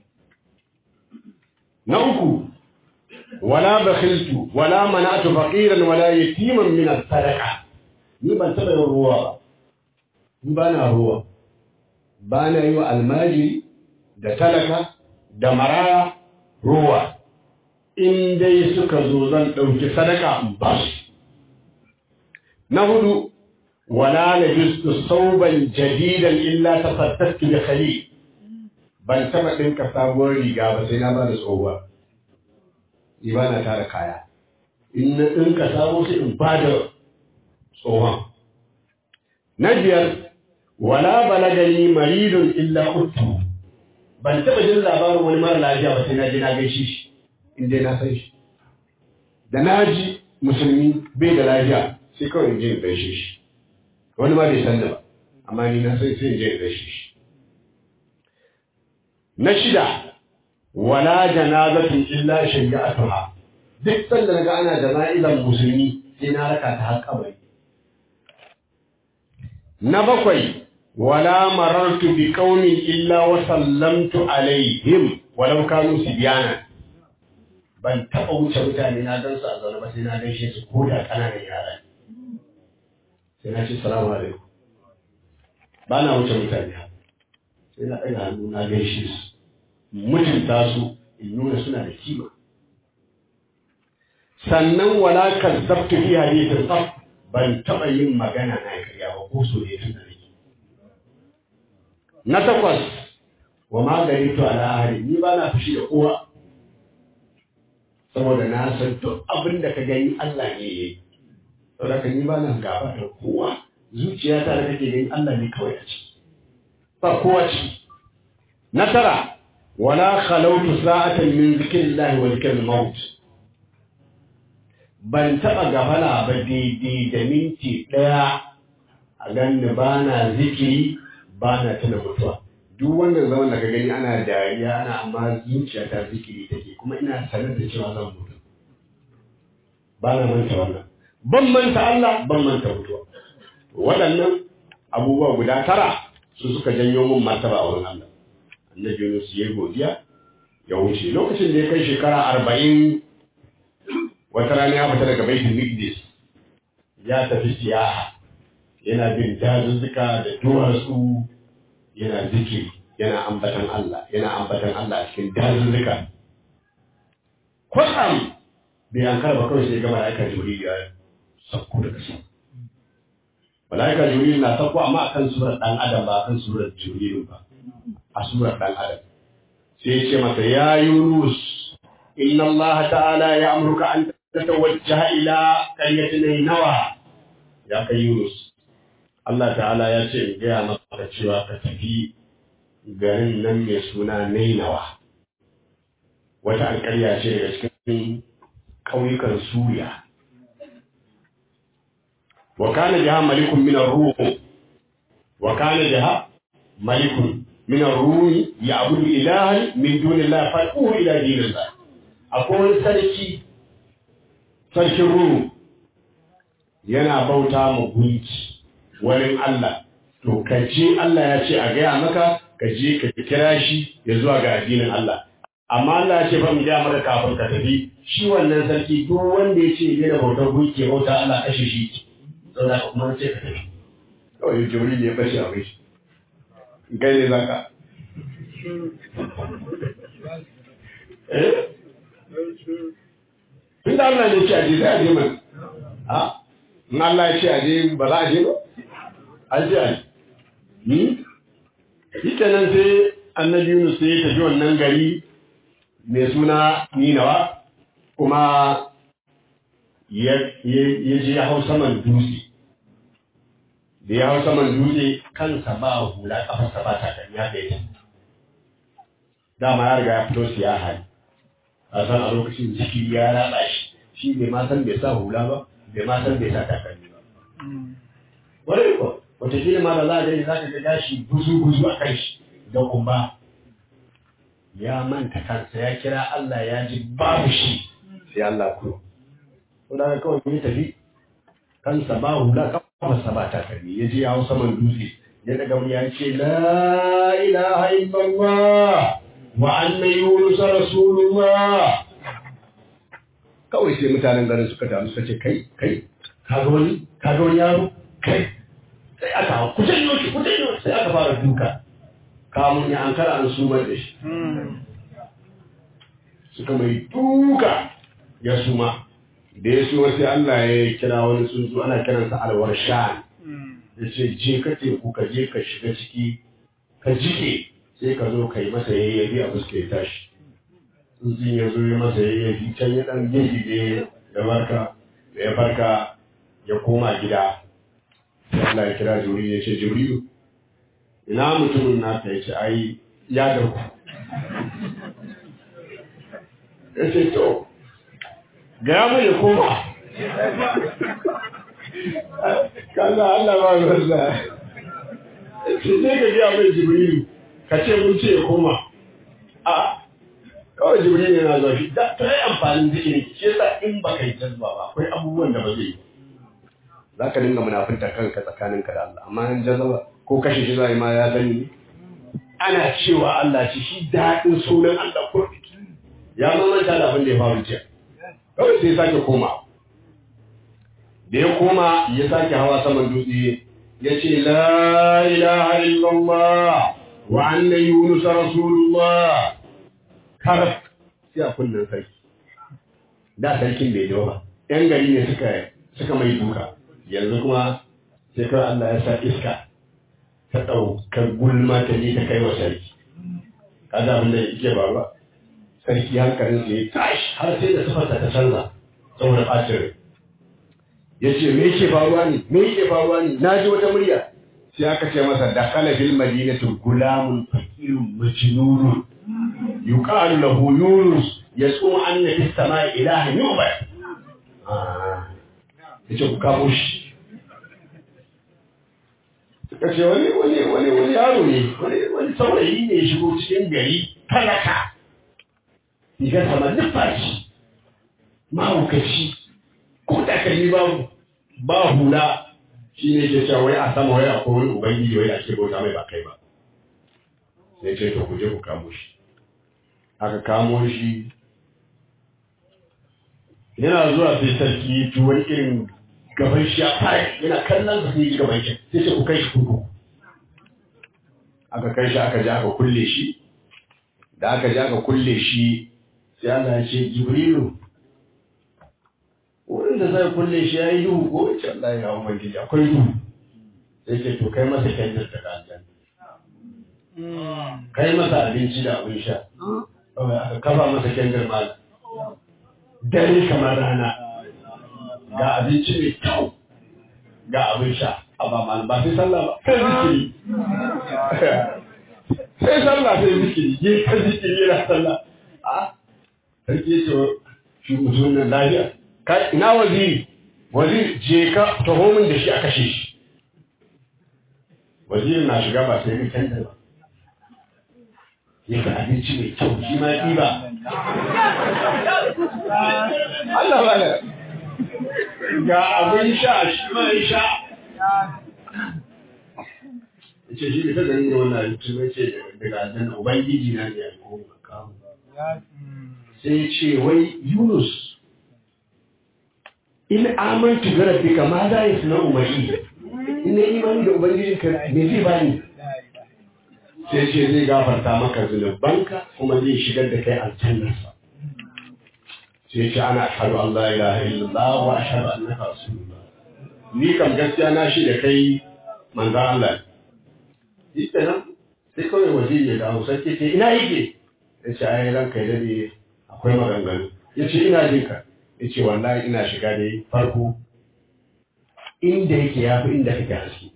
na uku wala bakhiltu wala mana'tu faqiran wala yatiman min as-sadaqa ni ban taɓa yin ruwa ba ni ba na ruwa ba na yi wa almajiri da talaka da maraya ruwa in dai suka zo zan ɗauki sadaka in ba su na hudu wala na jistu sauban jadidan illa ta fattattu da khali ban taɓa ɗinka sabuwar riga ba sai na ba da tsohuwa ni ba na tara kaya in na ɗinka sabo sai in ba da tsohon na biyar wala balagani maridun illa uttu ban taɓa jin labarin wani mara lafiya ba sai na je na gaishe shi in dai na san shi da na ji musulmi bai da lafiya sai kawai in je in gaishe shi wani ma bai san da ba amma ni na san sai in je in gaishe shi na shida wala janazatin illa shari'atuha duk sanda naga ana jana'izan musulmi sai na raka ta har kabari na bakwai wala marartu bi qaumin illa wa sallamtu alaihim walau kanu sibyana ban taɓa wuce mutane na gan su a zaune ba sai na gaishe su ko da ƙananan yara sai na ce salamu alaikum ba na wuce mutane sai na ɗaga hannu na gaishe su mutunta su in nuna suna da kima sannan wala kazzabtu fi hadithin qaf ban taɓa yin magana na karya ba ko so ne tun da nake na takwas wa ma gari to ala ahli ni ba na fushi da kowa saboda na san duk abin da ka gani Allah ne yayi saboda ka ni ba na gaba da kowa zuciyata da kake gani Allah ne kawai a ciki ba kowa ciki na tara wala khalawtu sa'atan min zikrillahi wa zikril maut ban taɓa gafala ba daidai da minti ɗaya a ganni ba na zikiri ba na tuna mutuwa duk wannan zaman da ka gani ana dariya ana amma zuciya ta zikiri take kuma ina sanar da cewa zan mutu ba na manta wannan ban manta Allah ban manta mutuwa waɗannan abubuwa guda tara su suka janyo min martaba a wurin Allah annabi Yunus ya godiya ya wuce lokacin da ya kai shekara arba'in wata rana ya fita daga baitul Miqdis ya tafi siyaha yana bin dazuzzuka da duwatsu yana zikiri yana ambatan Allah yana ambatan Allah a cikin dazuzzuka kwatsam bai an karba kawai sai ga mala'ika jibril ya sauko daga sama mala'ika jibril na sauko amma akan surar dan adam ba akan surar jibril ba a surar dan adam sai ya ce masa ya yunus inna Allah ta'ala ya amurka an tatawajjaha ila qaryatin nawa ya kai yunus Allah ta'ala ya ce in gaya maka cewa ka tafi garin nan mai suna Nainawa. Wata alƙarya ce daga cikin ƙauyukan Suriya. Wa kana jiha malikun min ar-ruh. Wa kana jiha malikun min ar-ruh ya'budu ilahan min dunillahi fa'uhu ila dinillah. Akwai wani sarki sarkin ruhu yana bauta ma gunki wani Allah to ka je Allah ya ce a gaya maka ka je ka kira shi ya zuwa ga addinin Allah amma Allah ya ce fa mu gaya maka kafin ka tafi shi wannan sarki duk wanda ya ce yana bautar gunki ya bauta Allah kashe shi don haka kuma ce ka tafi kawai Jibril ya bashi a shi kai ne zaka eh Tunda Allah ne ya ce a je sai a je mana ha in Allah ya ce a je ba za a je ba an je a yi shi kenan sai annabi Yunus sai ya tafi wannan gari mai suna Ninawa kuma ya je ya hau saman dutse da ya hau saman dutse kansa ba hula kafarsa ba takalmi haka yake dama ya riga ya fito siyaha ne a san a lokacin zikiri ya raba shi shi bai ma san bai sa hula ba bai ma san bai sa takalmi ba wani ko wataƙila ma da za a gani za ka ga gashi guzu-guzu a kan shi da kumba ya manta kansa ya kira Allah ya ji babu shi sai Allah ku ko da kawai ya tafi kansa ba hula kafarsa ba takalmi ya je ya hau saman dutse ya daga mu ya ce la ilaha illallah wa anna yunus rasulullah kawai sai mutanen garin suka taru suka ce kai kai ka ga wani ka ga wani yaro kai sai aka ku janyo shi ku janyo sai aka fara duka kamun ya ankara an sumar da shi suka mai duka ya suma da ya suma sai Allah ya kira wani tsuntsu ana kiransa alwarshan ya ce je ka teku ka je ka shiga ciki ka jike sai ka zo ka yi masa yayyabi a fuska ya tashi tsuntsun ya zo ya masa yayyabi can ya dan gidi da barka da ya farka ya koma gida Allah ya kira Jibril ya ce Jibril ina mutumin naka ya ce ai ya dauku ya ce to gaya mu ya koma kaza Allah ba ruwan da ce sai ka gaya mai jibrilu ka ce mun ce ya koma a kawai jibrilu yana zuwa shi da ta yi amfanin zikiri shi yasa in ba ka yi jazba ba akwai abubuwan da ba zai yi za ka dinga munafinta kanka tsakaninka da Allah amma in jazba ko kashe shi zai ma ya sani ne ana cewa Allah ce shi daɗin sunan Allah ko ya mamanta da abin da ya faru jiya kawai sai ya sake koma da ya koma ya sake hawa saman dutse ya ce la ilaha illallah wa anna yunus rasulullah karaf sai a kunnen sarki da sarkin bai dawo ba yan gari ne suka suka mai duka yanzu kuma sai kawai Allah ya sa iska ta ɗaukar gulma ta je ta kai wa sarki kaga abin da yake faruwa sarki hankalin sa ya tashi har sai da sifarsa ta canza saboda ɓacin rai ya ce me yake faruwa ne me yake faruwa ne na ji wata murya sai aka ce masa da kala fil madinatu gulamun fakirun majnunun yuqalu lahu yunus yasum anna fis samai ilahan yu'bad ah yace ku kamo shi suka ce wani wani wani wani yaro ne wani wani saurayi ne ya shigo cikin gari talaka riga sama nufashi mahaukaci ko takalmi babu ba hula shi ne ke cewa wai a sama wai akwai wani ubangiji wai ake bauta mai ba kai ba sai ce to ku je ku kamo shi aka kamo shi yana zuwa sai sarki ya ci wani irin gaban shi ya fara yana kallon sa sai gaban shi sai ce ku kai shi kurkuku aka kai shi aka je aka kulle shi da aka je aka kulle shi sai Allah ya ce Jibrilu wurin da zai kulle shi ya yi duhu ko wace Allah ya hawa gidi akwai duhu sai ce to kai masa kendir daga aljanna kai masa abinci da abin sha kawai aka kafa masa kendir ma dare kamar rana ga abinci mai kyau ga abin sha a ba mal ba sai sallah ba sai zikiri sai sallah sai zikiri je ka zikiri yana sallah a sarki ya ce shi mutum nan lafiya kai ina waziri waziri je ka taho min da shi a kashe shi waziri na shiga ba sai mai canza ba ya ga abinci mai kyau shi ma ya ɗiba Allah ba da ga abin sha shi ma ya sha ya ce shi ne ta gani da wannan abinci mai ce daga aljanna ubangiji na ne ya koma kawo sai ce wai Yunus in amantu bi rabbika ma za ya suna umari in imani da ubangijin ka me zai bani sai ce zai gafarta maka zunubanka kuma zai shigar da kai aljannarsa sai ce ana ashhadu an la ilaha illallah wa ashhadu annaka rasulullah ni kam gaskiya na shi da kai manzo Allah shi kenan sai kawai waziri ya dawo sarki ce ina yake ya ce ai ranka ya dade akwai maganganu ya ce ina jin ka ya ce wallahi ina shiga da farko inda yake ya fi inda kake haske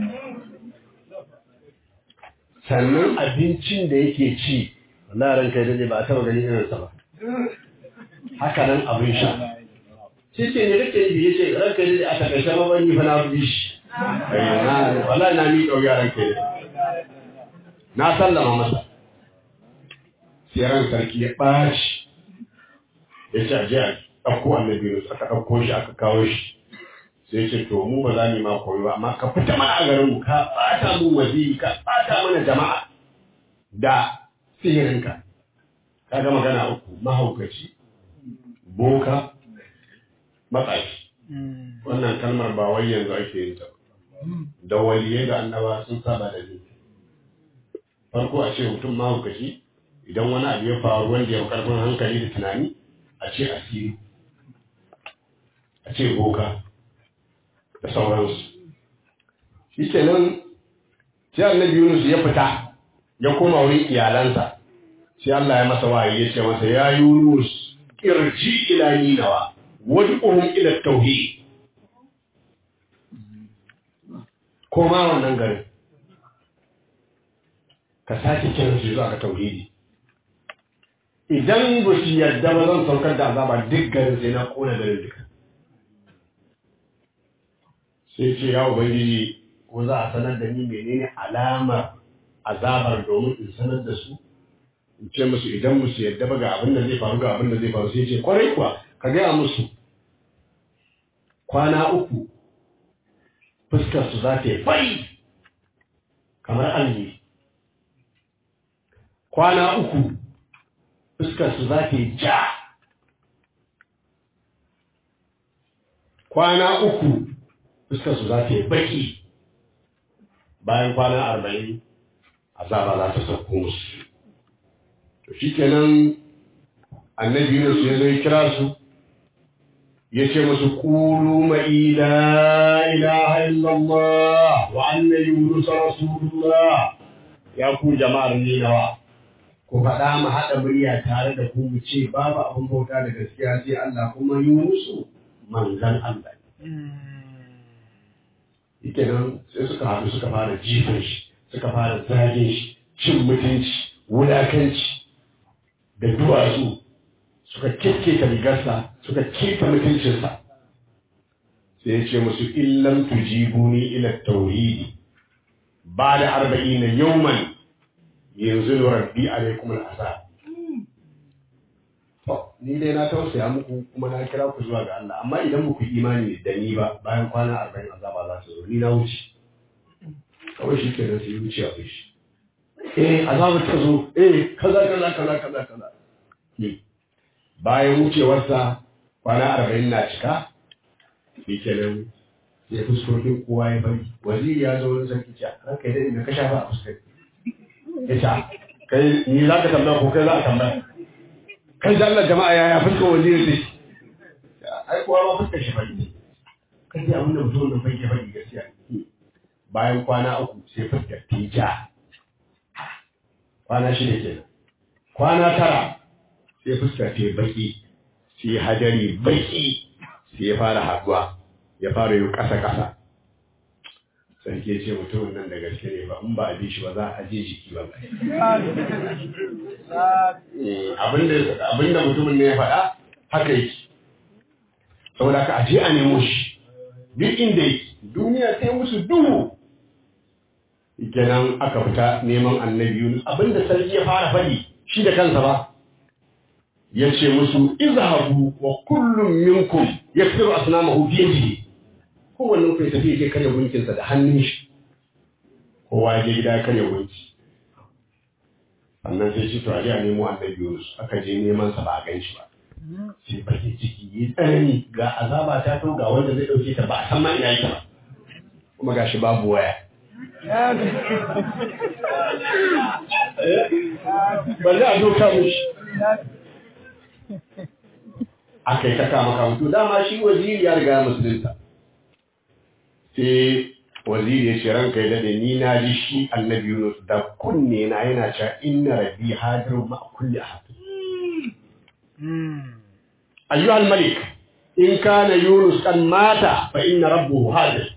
sannan abincin da yake ci wallahi ranka ya dade ba a taɓa ganin irinsa ba haka nan abin sha shi ce ne kake yi ya ce ranka ya dade a takaice ma ban yi fa na fi shi wallahi na mi ɗauki ranka ya dade na sallama masa sai ran sarki ya ɓaci ya ce aje a ɗauko annabi Yunus aka ɗauko shi aka kawo shi sai ce to mu ba za mu ma koyi ba amma ka fita mana a garin mu ka ɓata mu waziri ka ɓata mana jama'a da sihirinka ka ga magana uku mahaukaci boka matsafi wannan kalmar ba wai yanzu ake yin ta da waliyai da annaba sun saba da ni farko a ce mutum mahaukaci idan wani abu ya faru wanda ya karfin hankali da tunani a ce asiri a ce boka da sauransu shi kenan sai annabi yunus ya fita ya koma wurin iyalansa sai Allah ya masa wahayi ya ce masa ya yunus irji ila ninawa wad'uhum ila tauhid koma wannan garin ka sake kiran su zuwa ga tauhidi idan ba su yarda ba zan saukar da azaba duk garin sai na kona garin duka sai ce ya ubangiji ko za a sanar da ni menene alamar azabar domin in sanar da su in ce musu idan musu yarda ba ga abin da zai faru ga abin da zai faru sai ce kwarai kuwa ka gaya musu kwana uku fuskar su za ta yi fari kamar alli kwana uku fuskar su za ta yi ja kwana uku fuskar su za ta yi baki bayan kwana arba'in azaba za ta sauko musu to shi kenan annabi Yunus ya zo ya kira su ya ce musu kulu ma'i la ilaha illallah wa anna yunus rasulullah ya ku jama'ar ninawa ku faɗa mu haɗa murya tare da ku mu ce babu abin bauta da gaskiya sai Allah kuma yunusu manzan Allah ita nan sai suka haɗu suka fara jifan shi suka fara zagin shi cin mutunci wulakanci da duwatsu suka kekketa rigarsa suka keta mutuncinsa sai ya ce musu illam tujibuni ila tauhidi ba da arba'in na yauman yanzu rabbi alaikum al'azab to ni dai na tausaya muku kuma na kira ku zuwa ga Allah amma idan muku imani da ni ba bayan kwana arba'in azaba za su zo ni na wuce kawai shi kenan sai wuce a shi eh azaba ta zo eh kaza kaza kaza kaza kaza bayan wucewarsa kwana arba'in na cika shi kenan sai fuskokin kowa ya bari waziri ya zo wani sarki ce ranka idan ina ka shafa a fuskar ya ce kai ni za ka tambaya ko kai za a tambaya kai da Allah jama'a ya ya fuskar waziri ne ai kowa ma fuskar shi bari ne kai abin da mutum da bai ke bari gaskiya bayan kwana uku sai fuskar ta ja kwana shida kenan kwana tara sai fuska ta baki sai hadari baki sai ya fara haduwa ya fara yi ƙasa-ƙasa sarki ce mutumin nan da gaske ne ba in ba a bi shi ba za a je jiki ba abinda mutumin ne ya faɗa haka yake saboda ka aje a nemo shi duk inda yake duniya sai musu duhu kenan aka fita neman annabi Yunus abinda sarki ya fara faɗi shi da kansa ba ya ce musu izhabu wa kullum minkum yakfiru asnamahu bi yadihi kowannen ku ya tafi ya karya gunkinsa da hannun shi kowa ya je gida ya karya gunki sannan sai shi to a a nemo annabi Yunus aka je neman sa ba a gan shi ba sai bakin ciki yi tsanani ga azaba ta to ga wanda zai dauke ta ba a san ma ina yake ba kuma gashi babu waya ba za a doka mushi aka yi ta kama kama to dama shi waziri ya riga musulunta sai waziri ya ce ranka ya dade ni na ji shi annabi Yunus da kunne na yana cewa inna rabbi hadirun ma kulli ahad ayyuhal malik in kana Yunus kan mata fa inna rabbuhu hadir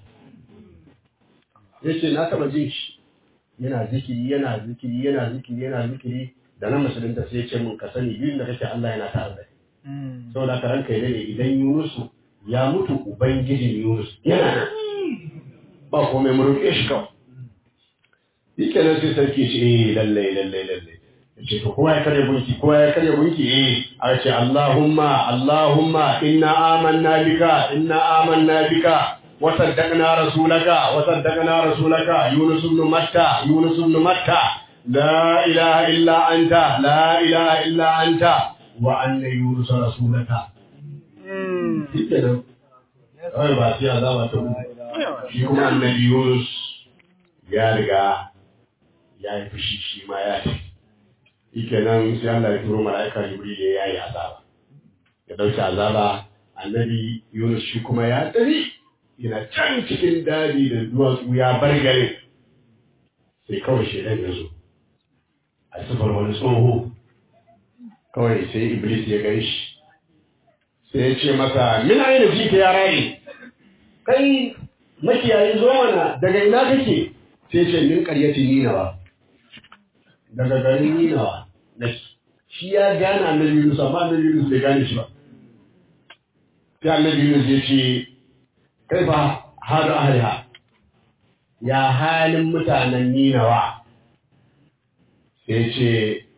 yace na taba jin shi yana zikiri yana zikiri yana zikiri yana zikiri da na musulunta sai ya ce mun ka sani biyun da kake Allah yana tare da saboda ka ranka ya dade idan Yunus ya mutu ubangijin Yunus yana nan ba komai mu roƙe shi kawai shi kenan sai sarki ce eh lalle lalle lalle ce to kowa ya karya gunki kowa ya karya gunki eh a ce Allahumma Allahumma inna amanna bika inna amanna bika wa saddaqna rasulaka wa saddaqna rasulaka Yunus ibn Matta Yunus ibn Matta la ilaha illa anta la ilaha illa anta wa anna Yunus rasulaka shi kenan kawai ba sai azaba ta mutu shi kuma annabi Yunus ya riga ya yi fushi shi ma ya ce ike nan sai Allah ya turo mala'ika Jibril ya yi azaba ya dauki azaba annabi Yunus shi kuma ya tafi yana can cikin daji da duwatsu ya bar garin sai kawai shedan ya zo a sifar wani tsoho kawai sai Iblis ya gani shi sai ya ce masa min aina jita ya rayu kai makiyayin zo mana daga ina kake sai ce min ƙaryati ninawa daga garin ninawa nake shi ya gane annabi Yunus amma annabi Yunus bai gane shi ba sai annabi Yunus ya ce kai fa halu ahliha ya halin mutanen Ninawa sai ce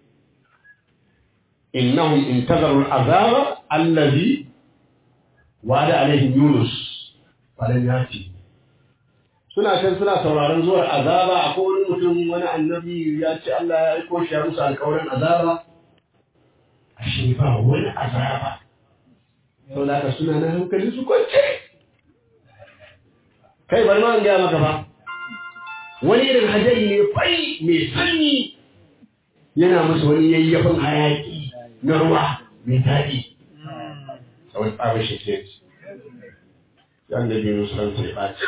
innahum intazaru al'azaba allazi wada alaihim Yunus falan yati suna can suna sauraron zuwar azaba akwai wani mutum wani annabi ya ce Allah ya aiko shi ya musu alƙawarin azaba ashe ba wani azaba sau da aka suna na hankali su kwance kai bari ma in gaya maka ba wani irin hajari ne fai mai sanyi yana musu wani yayyafin hayaki na ruwa mai daɗi a wani tsabin shi ke yan da biyu su ransa ya ɓaci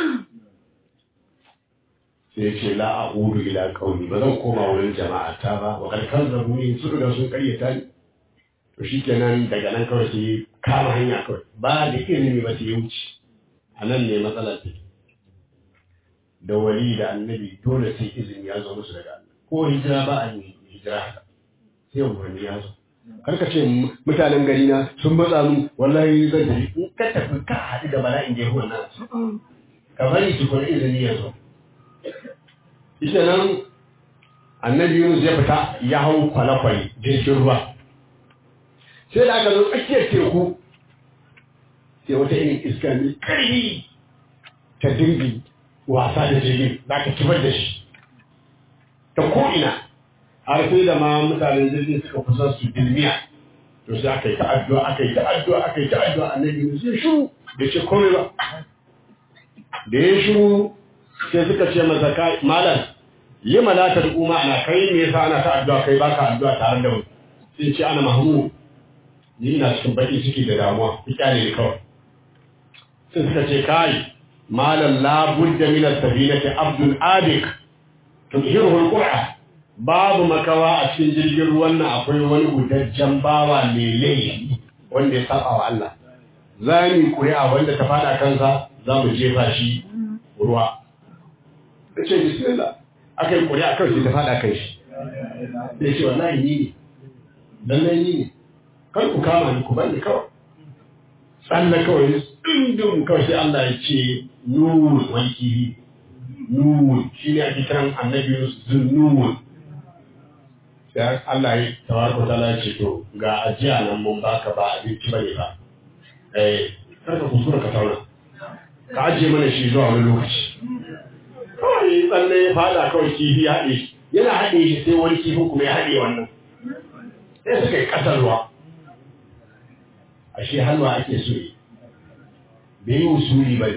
sai ce la a uru ila ƙauni ba zan koma wurin jama'a ta ba wa karkar zabu ne su riga sun karyata ni to shi kenan daga nan kawai sai kama hanya kawai ba da ilimi ba sai ya wuce a nan ne matsalar take da wali da annabi dole sai izini ya zo musu daga Allah ko hijira ba a yi hijira haka sai umarni ya zo kar ka ce mutanen gari na sun matsa mu wallahi zan tafi in ka tafi ka haɗu da bala'in jehu nan ka bari su kuma izini ya zo ita nan annabi Yunus ya fita ya hau kwale-kwale jirgin ruwa sai da aka zo tsakiyar teku sai wata irin iska mai ƙarfi ta dingi wasa da jirgin za ka kibar da shi ta ko'ina har sai da ma mutanen jirgin suka kusa su dilmiya to sai aka yi ta'addu'a aka yi ta'addu'a aka yi ta'addu'a annabi Yunus ya shiru da ce komai ba da ya shiru sai suka ce masa kai malam yi malatar umma ana kai me yasa ana ta'addu'a kai baka addu'a tare da mu sai ce ana mahmud ni ina cikin baki ciki da damuwa ita ne kawai sai suka ce kai malam la budda min as-safinati abdul adik tudhiruhu al-qur'a babu makawa a cikin jirgin ruwan nan akwai wani gudajjen bawa mai laifi wanda ya saba wa Allah za mu kuri'a wanda ta fada kansa za mu jefa shi ruwa ce bismillah aka yi kuri'a kawai ta fada kan shi sai ce wallahi ni ne lallai ni ne kar ku kama ni ku bani kawai tsalla kawai dindin kawai sai Allah ya ce nur wanki nur shi ne ake kiran annabi zunnun sai Allah ya tawarko ta ya ce to ga ajiya nan mun baka ba abinci bane ba eh kar ka kuskura ka tauna ka ajiye mana shi zuwa wani lokaci kawai tsalle ya fada kawai kifi ya haɗe shi yana haɗe shi sai wani kifin kuma ya haɗe wannan sai suka yi ƙasar ruwa ashe halwa ake so yi bai yi usuli ba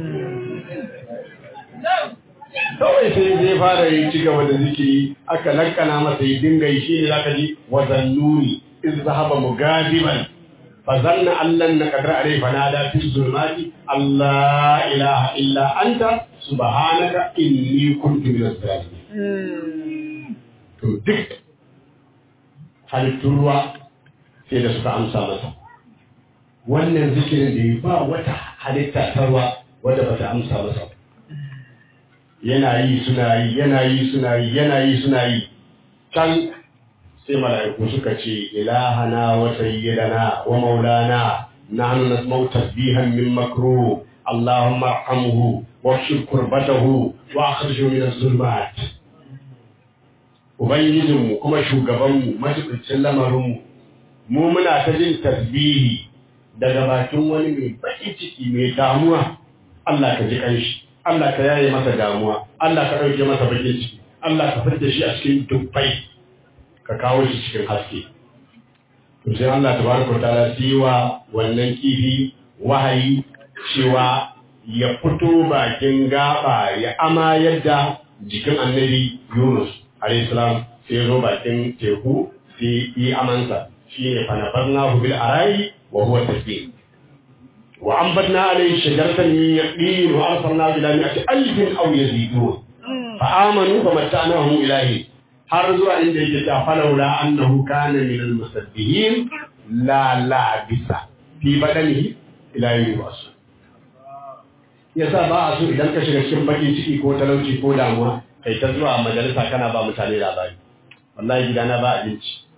kawai sai zai fara yi ci gaba da zikiri aka lankana masa yi dinga yi shi ne za ka ji wazannuni in zahaba mugadiban fa zanna allan na kadar alai fa nada fi zulmati allah ilaha illa anta subhanaka inni kuntu minaz zalimin to duk halittun ruwa sai da suka amsa masa wannan zikirin da yi ba wata halitta ta ruwa wadda ba ta amsa masa yana yi suna yi yana yi suna yi yana yi suna yi can sai mala'iku suka ce ilahana wa sayyidana wa maulana nahnu nasma'u tasbihan min makruh allahumma arhamhu wa shkur kurbatahu wa akhrijhu min az-zulumat ubangijinmu kuma shugabanmu majibincin lamarinmu mu muna ta jin tasbihi daga bakin wani mai baki ciki mai damuwa Allah ka ji kanshi Allah ka yaye masa damuwa Allah ka ɗauke masa bakin ciki Allah ka fitar shi a cikin dubbai ka kawo shi cikin haske to sai Allah tabaraka ta'ala sai wa wannan kifi wahayi cewa ya fito bakin gaba ya ama yadda jikin annabi Yunus alayhi salam sai ya zo bakin teku sai yi amansa shine fa nafarnahu bil arai وهو تسبيح وأنبتنا عليه شجرة من يقين وأرسلنا إلى مئة ألف أو يزيدون فآمنوا فمتعناهم إليه حرزوا عند يجتا فلولا أنه كان من المسبحين لا لابس في بدنه إلى يوم يبعثون yasa ba a so idan ka shiga cikin baki ciki ko talauci ko damuwa kai ta zuwa majalisa kana ba mutane labari wallahi gidana ba abinci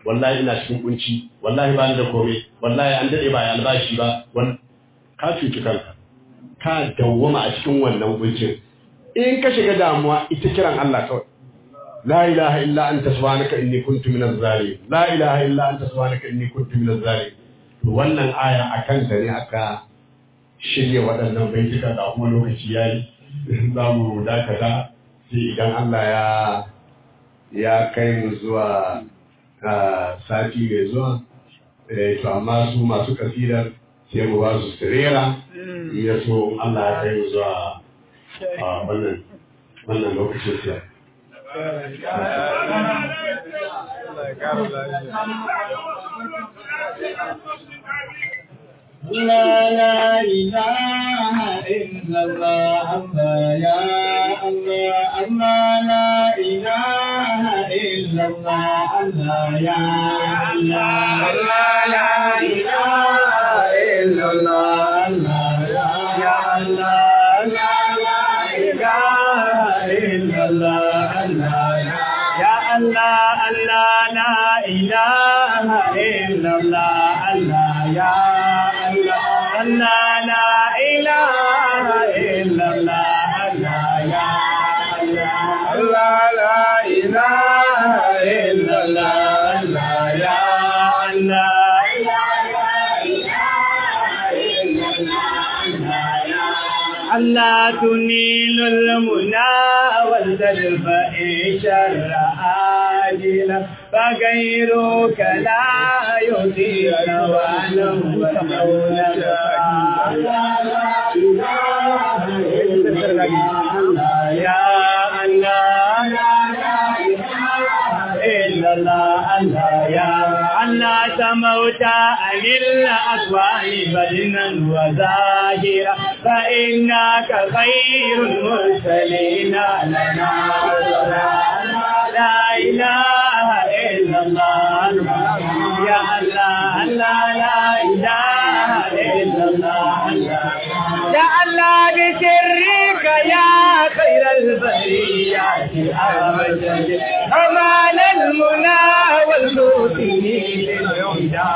wallahi ina cikin kunci wallahi ba ni da komai wallahi an dade ba ya albashi ba wan ka cuci kanka ka dawwama a cikin wannan kuncin in ka shiga damuwa ita kiran Allah kawai la ilaha illa anta subhanaka inni kuntu minaz zalimin la ilaha illa anta subhanaka inni kuntu minaz zalimin to wannan aya akan ta ne aka shirya waɗannan baituka da kuma lokaci yayi za mu dakata sai idan Allah ya ya kai mu zuwa sati mai zuwa to amma su masu kasidar sai mu ba su sirera ya so Allah ya kai mu zuwa wannan wannan lokacin siya لا لا إله إلا الله الله يا الله الله لا إله إلا الله الله يا الله الله لا إله إلا الله الله يا الله لا لا إله إلا الله الله يا الله الله لا إله إلا الله الله يا الله لا إله إلا الله الله يا الله لا إله إلا الله الله يا الله الله تنيل المنى والتدفئ شر آجلا فغيرك لا يطيع وانا ومولك يا الله إلا الله الله يا الله سموت عن الأكوان بدنا وظاهرا فإنك خير المرسلين لنا لا إله إلا الله يا الله لا لا إله إلا الله يا الله بسرك يا خير البريات أبدا أمان المنى والمؤمنين للهدى